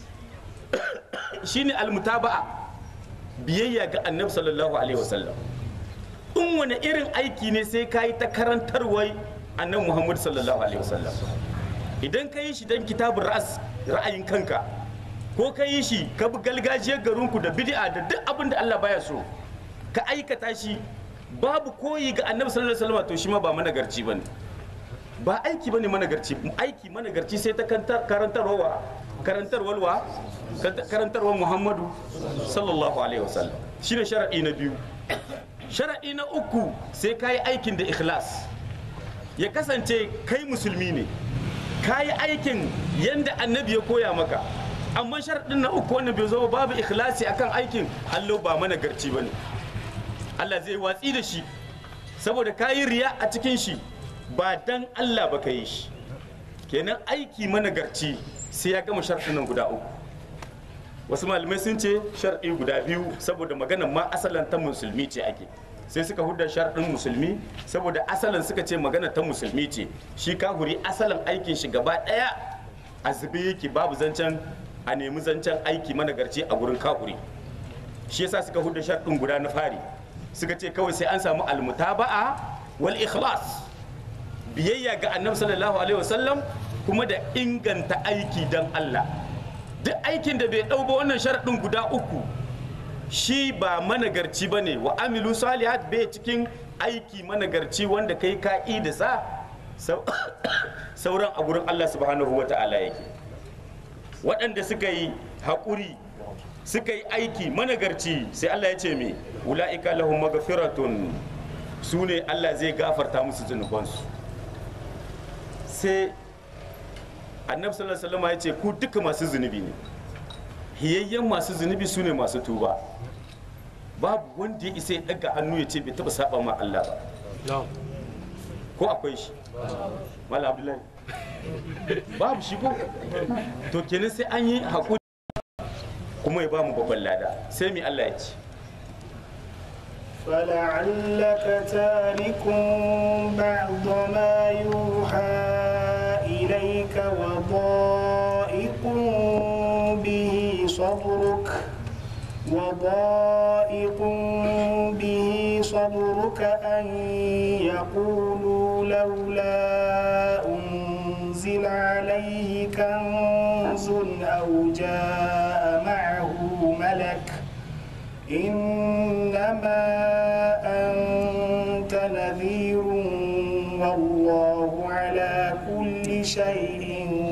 shine almutaba'a biyayya ga annabi sallallahu alaihi wasallam in wani irin aiki ne sai ka yi ta karantarwar annabi muhammad sallallahu alaihi wasallam idan ka yi shi don kitabun ras ra'ayin kanka ko ka yi shi ka bi galgajiyar garinku da bid'a da duk abin da Allah baya so ka aikata shi babu koyi ga annabi sallallahu alaihi wasallam to shi ma ba managarci bane ba aiki bane managarci aiki managarci sai ta karantarwa karantarwa karantarwa Muhammadu sallallahu alaihi wasallam shine sharadi na biyu sharadi na uku sai ka yi aikin da ikhlas ya kasance kai musulmi ne ka yi aikin yanda annabi ya koya maka amma sharadin na uku wannan bai zo babu ikhlasi akan aikin Allah ba managarci bane Allah zai watsi da shi saboda ka yi riya a cikin shi ba dan Allah ba ka yi shi kenan aiki managarci sai ya gama sharɗin nan guda uku wasu malamai sun ce sharɗi guda biyu saboda magana ma asalin ta musulmi ce ake sai suka hudda sharɗin musulmi saboda asalin suka ce magana ta musulmi ce shi kahuri asalin aikin shi gaba ɗaya a zube yake babu zancen a nemi zancen aiki managarci a gurin kahuri shi yasa suka hudda sharɗin guda na fari suka ce kawai sai an samu almutaba'a wal ikhlas biyayya ga annabi sallallahu alaihi wasallam kuma da inganta aiki dan Allah duk aikin da bai ɗau ba wannan sharaɗin guda uku shi ba managarci ba ne wa amilu salihat bai cikin aiki managarci wanda kai ka'i da sa sauran a gurin Allah subhanahu wa ta'ala yake waɗanda suka yi haƙuri suka yi aiki managarci sai Allah ya ce me ula'ika lahum magfiratun su ne Allah zai gafarta musu zunubansu sai annabi sallallahu alaihi wasallam ya ce ku duka masu zunubi ne hiyayyen masu zunubi su ne masu tuba babu wanda ya isa ya daga hannu ya ce bai taba saba ma Allah ba ko akwai shi mala abdullahi babu shi ko to kenan sai an yi hakuri kuma ya bamu babban lada sai mi Allah ya ce فلعلك تارك بعض ما يوحى إليك وضائق به صدرك وضائق به صدرك أن يقولوا لولا أنزل عليه كنز أو جاء معه ملك إنما أنت نذير والله على كل شيء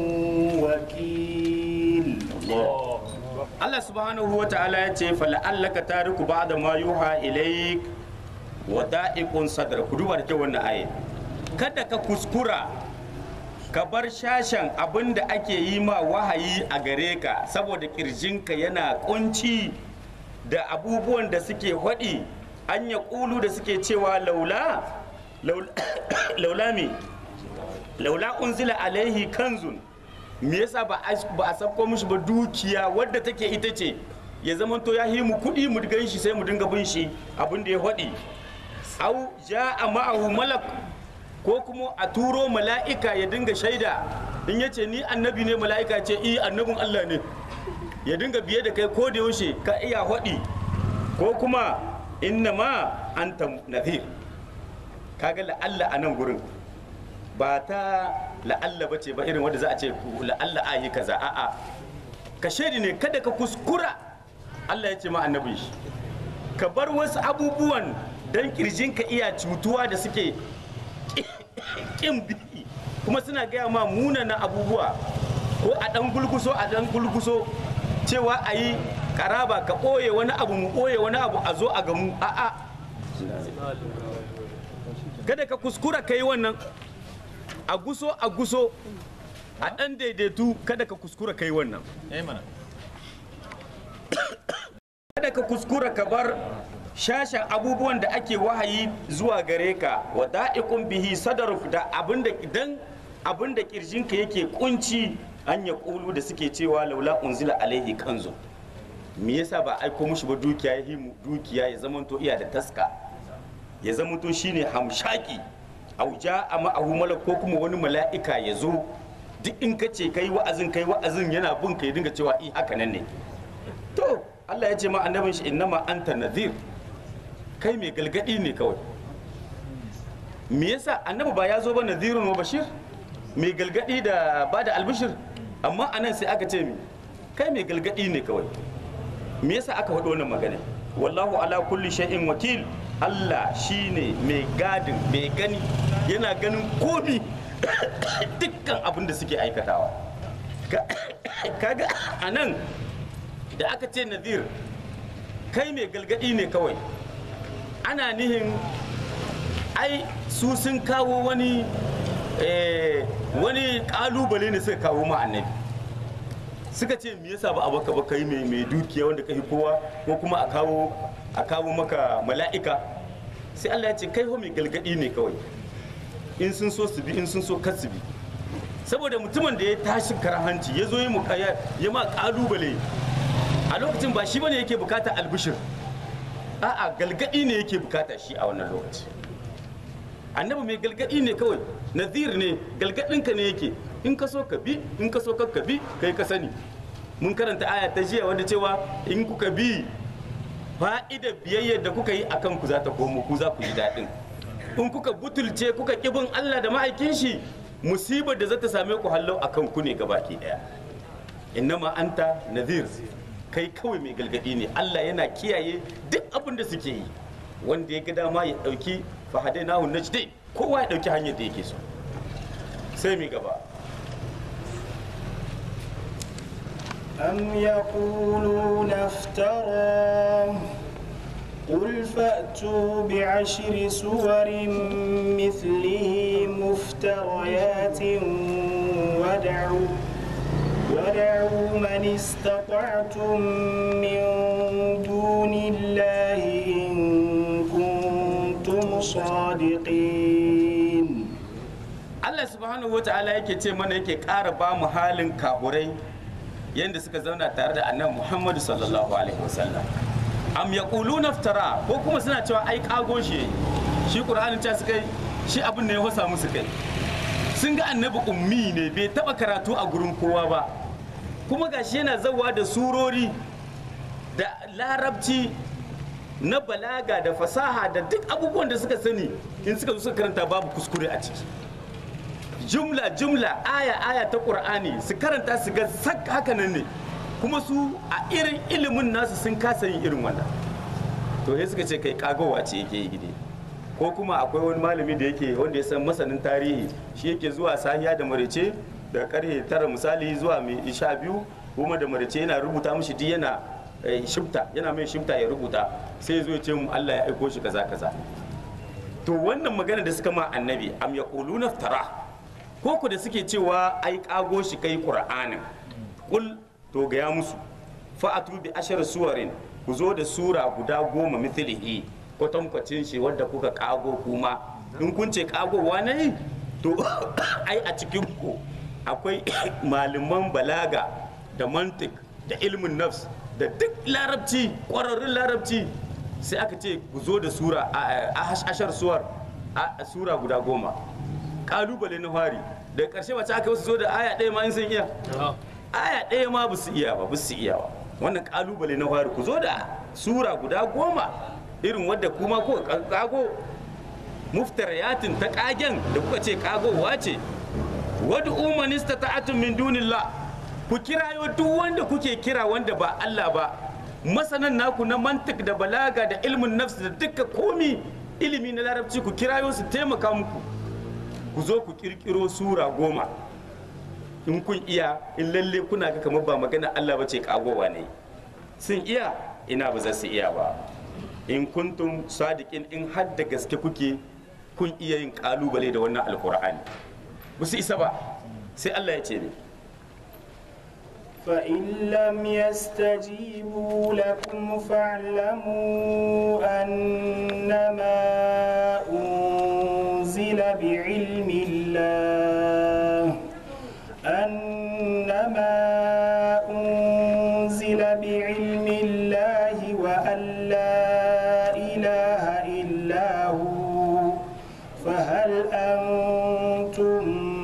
وكيل Allah subhanahu wa ta'ala ya ce fala'allaka tariku ba'da ma yuha ilaik wa da'iqun sadr ku duba da kyau wannan aye kada ka kuskura ka bar shashan abin da ake yi ma wahayi a gare ka saboda kirjinka yana kunci da abubuwan da suke haɗi an ya ƙulu da suke cewa laula laula me laula unzila alaihi kanzun me yasa ba a ba a sabko mishi ba dukiya wadda take ita ce ya zama to ya yi mu kuɗi mu gan shi sai mu dinga bin shi abin da ya faɗi au ja'a ma'ahu malak ko kuma a turo mala'ika ya dinga shaida in yace ni annabi ne mala'ika ce i annabin Allah ne ya dinga biye da kai ko da yaushe ka iya faɗi ko kuma inna ma anta nadhir kaga la'alla a nan gurin ba ta la'alla ba ce ba irin wanda za a ce la'alla a yi kaza a'a ka shaidi ne kada ka kuskura Allah ya ce ma annabi shi ka bar wasu abubuwan dan kirjinka iya cutuwa da suke kin bi kuma suna gaya ma munanan abubuwa ko a dan gulguso a dan gulguso cewa a yi karaba ka ɓoye wani abu mu ɓoye wani abu a zo a gamu a'a kada ka kuskura ka yi wannan a guso a guso a ɗan daidaitu kada ka kuskura ka yi wannan kada ka kuskura ka bar shashen abubuwan da ake wahayi zuwa gare ka wa da'iqun bihi sadaruk da abinda idan abinda kirjinka yake kunci an ya kulu da suke cewa laula unzila alaihi kanzu me yasa ba aiko mushi ba dukiya ya himu dukiya ya zamanto iya da taska ya zamanto shine hamshaki auja a ma'ahu malak ko kuma wani mala'ika ya zo duk in ka ce kai wa'azin kai wa'azin yana bin ka ya dinga cewa i haka nan ne to Allah ya ce ma annabin shi innama anta nadhir kai mai galgadi ne kawai me yasa annabi ba ya zo ba nadhirun wa bashir mai galgadi da ba da albishir amma anan sai aka ce mi kai mai galgadi ne kawai me yasa aka faɗo wannan magana wallahu ala kulli shay'in wakil Allah shine mai gadin mai gani yana ganin komi dukkan abin da suke aikatawa kaga anan da aka ce nazir kai mai galgadi ne kawai ana nihin ai su sun kawo wani wani kalubale ne suka kawo ma annabi suka ce me yasa ba a baka ba kai mai mai dukiya wanda kai kowa ko kuma a kawo a kawo maka mala'ika sai Allah ya ce kai ho mai galgadi ne kawai in sun so su bi in sun so kar su bi saboda mutumin da ya tashi karahanci ya zo yi mukaya ya ma kalubale a lokacin ba shi bane yake bukata albishir a'a galgadi ne yake bukata shi a wannan lokaci annabi mai galgadi ne kawai nazir ne galgadinka ne yake in ka so ka bi in ka so ka bi kai ka sani mun karanta aya ta jiya wanda cewa in kuka bi fa'ida biyayyar da kuka yi akan ku za ta komo ku za ku ji daɗin in kuka butulce kuka kibin Allah da ma'aikin shi musibar da za ta same ku hallau akan ku ne gabaki daya innama anta nazir kai kawai mai galgadi ne Allah yana kiyaye duk abin da suke yi wanda ya ga dama ya dauki fahadai nahu najdain kowa ya dauki hanyar da yake so sai mi gaba أم يقولون افتراه قل فأتوا بعشر سور مثله مفتريات وادعوا فدعوا من استطعتم من دون الله إن كنتم صادقين Allah subhanahu wa ta'ala yake ce mana yake ƙara ba mu halin kahurai yadda suka zauna tare da annabi Muhammadu sallallahu alaihi wasallam am yaquluna iftara ko kuma suna cewa ai kago shi shi Qur'anin ta suka yi shi abin ne ya wasa musu kai sun ga annabi ummi ne bai taba karatu a gurin kowa ba kuma gashi yana zawa da surori da larabci na balaga da fasaha da duk abubuwan da suka sani in suka zo suka karanta babu kuskure a ciki jumla jumla aya aya ta qur'ani su karanta su ga sak haka nan ne kuma su a irin ilimin nasu sun kasa yin irin wannan to sai suka ce kai kagowa ce yake yi gide ko kuma akwai wani malami da yake wanda ya san masanin tarihi shi yake zuwa sahiya da marice da karhe tara misali zuwa mai sha biyu kuma da marice yana rubuta mishi duk yana eh, shifta yana mai shifta ya rubuta sai ya zo ya ce mu Allah ya aiko shi kaza kaza to wannan magana da suka ma annabi am yaquluna tara ko ku da suke cewa ai kago shi kai qur'anin kul to ga ya musu fa'atu bi ashar suwarin ku zo da sura guda goma mithlihi kwatankwacin shi wadda kuka kago kuma in kun ce kagowa ne to ai a cikin ku akwai malaman balaga da mantik da ilmin nafs da duk larabci ƙwararrun larabci sai aka ce ku zo da sura a a- ashar suwar a sura guda goma kalubale na fari da ƙarshe wace aka wasu zo da aya ɗaya ma in sun iya aya ɗaya ma ba su iya ba ba su iya ba wannan kalubale na fari ku zo da sura guda goma irin wadda kuma ko kago muftariyatin ta kagen da kuka ce kagowa ce wadda umanista ta atun min dunillah ku kirayo duk wanda kuke kira wanda ba Allah ba masanan naku na mantik da balaga da ilmin nafs da duka komi ilimi na larabci ku kirayo su taimaka muku ku zo ku kirkiro sura goma in kun iya in lalle kuna ga kamar ba magana Allah ba ce kagowa ne sun iya ina ba za su iya ba in kuntum sadiqin in har da gaske kuke kun iya yin kalubale da wannan alkur'ani ba su isa ba sai Allah ya ce ne فإن لم يستجيبوا لكم فاعلموا أنما أنزل بعلم الله أنما أنزل بعلم الله وأن لا إله إلا هو فهل أنتم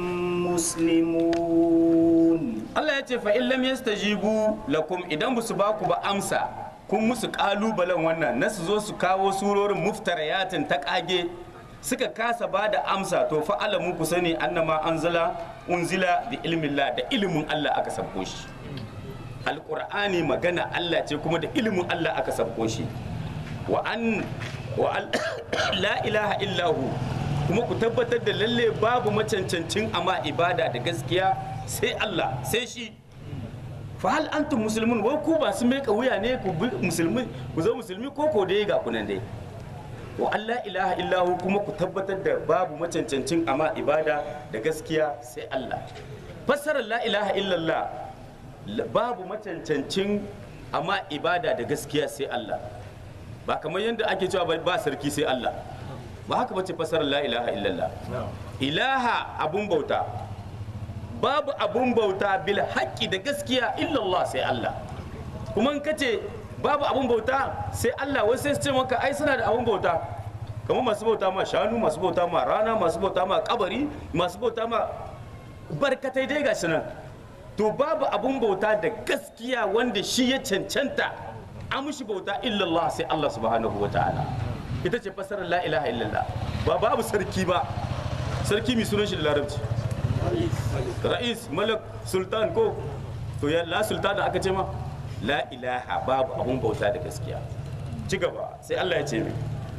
مسلمون Allah ya ce fa in lam yastajibu lakum idan ba su ba ku ba amsa kun musu kalubalen wannan na su zo su kawo surorin muftariyatin ta kage suka kasa ba da amsa to fa alamu ku sani annama anzala unzila bi ilmillah da ilimin Allah aka sabko shi alqur'ani magana Allah ce kuma da ilimin Allah aka sabko shi wa an wa al- la ilaha illahu kuma ku tabbatar da lalle babu macancancin amma ibada da gaskiya sai Allah sai shi fa hal antum muslimun wai ku ba su mai wuya ne ku bi musulmi ku zo musulmi ko ko dai ga kunan dai wa Allah ilaha illahu kuma ku tabbatar da babu macancancin amma ibada da gaskiya sai Allah fassarar la ilaha illallah la- babu macancancin amma ibada da gaskiya sai Allah ba kamar yadda ake cewa ba- ba sarki sai Allah ba haka bace fassarar la ilaha illallah ilaha abun bauta babu abun bauta bil haƙƙi da gaskiya illallah sai Allah kuma in kace babu abun bauta sai Allah wasu sai su ce maka ai suna da abun bauta kamar masu bauta ma shanu masu bauta ma rana masu bauta ma kabari masu bauta ma barkatai dai gashi nan to babu abun bauta da gaskiya wanda shi ya cancanta amshi bauta illallah sai Allah subhanahu wa ta'ala ita ce fasarar la ilaha illallah ba babu sarki ba sarki mai sunan shi da larabci ra'is malak sultan ko to ya la sultan da aka ce ma la ilaha babu abun bauta da gaskiya ci gaba sai Allah ya ce mai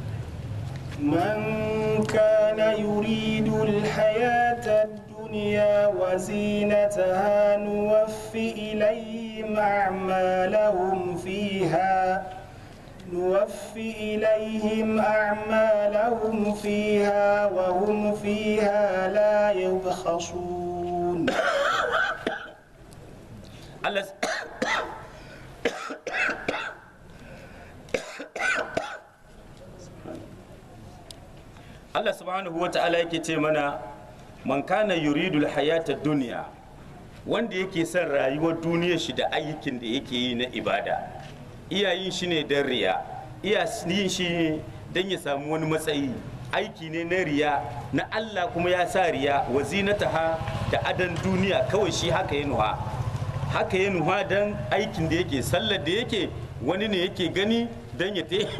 من كان يريد الحياة الدنيا وزينتها نوفي إليهم أعمالهم فيها نوفي إليهم أعمالهم فيها وهم فيها لا يبخسون Allah Allah subhanahu wa ta'ala yake ce mana man kana yuridul hayata duniya wanda yake son rayuwar duniyar shi da ayyukin da yake yi na ibada iyayin shi ne don riya iya yin shi ne don ya samu wani matsayi aiki ne na riya na Allah kuma ya sa riya wa zinataha da adan duniya kawai shi haka ya nuha haka ya nuha don aikin da yake sallar da yake wani ne yake gani don ya te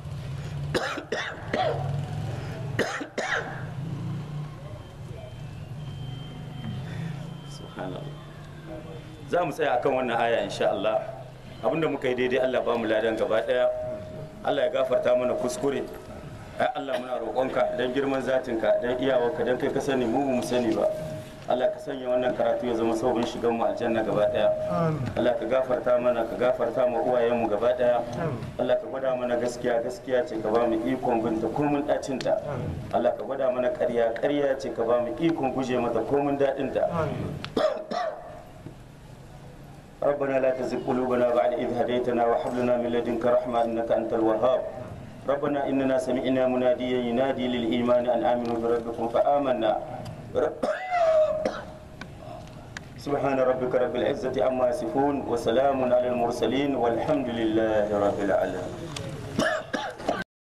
za mu tsaya akan wannan aya insha Allah abinda muka yi daidai Allah ba mu ladan gaba daya Allah ya gafarta mana kuskure ai Allah muna roƙonka dan girman zatinka dan iyawarka dan kai ka sani mu ba mu sani ba Allah ka sanya wannan karatu ya zama sabon shigan mu aljanna gaba daya Allah ka gafarta mana ka gafarta mu uwayen mu gaba daya Allah ka gwada mana gaskiya gaskiya ce ka ba mu ikon binta komun dacin ta Allah ka gwada mana ƙarya ƙarya ce ka ba mu ikon guje mata komun dadin ta ربنا لا تزغ قلوبنا بعد إذ هديتنا وهب لنا من لدنك رحمة إنك أنت الوهاب ربنا إننا سمعنا مناديا ينادي للإيمان أن آمنوا بربكم فآمنا سبحان ربك رب العزة عما يصفون وسلام على المرسلين والحمد لله رب العالمين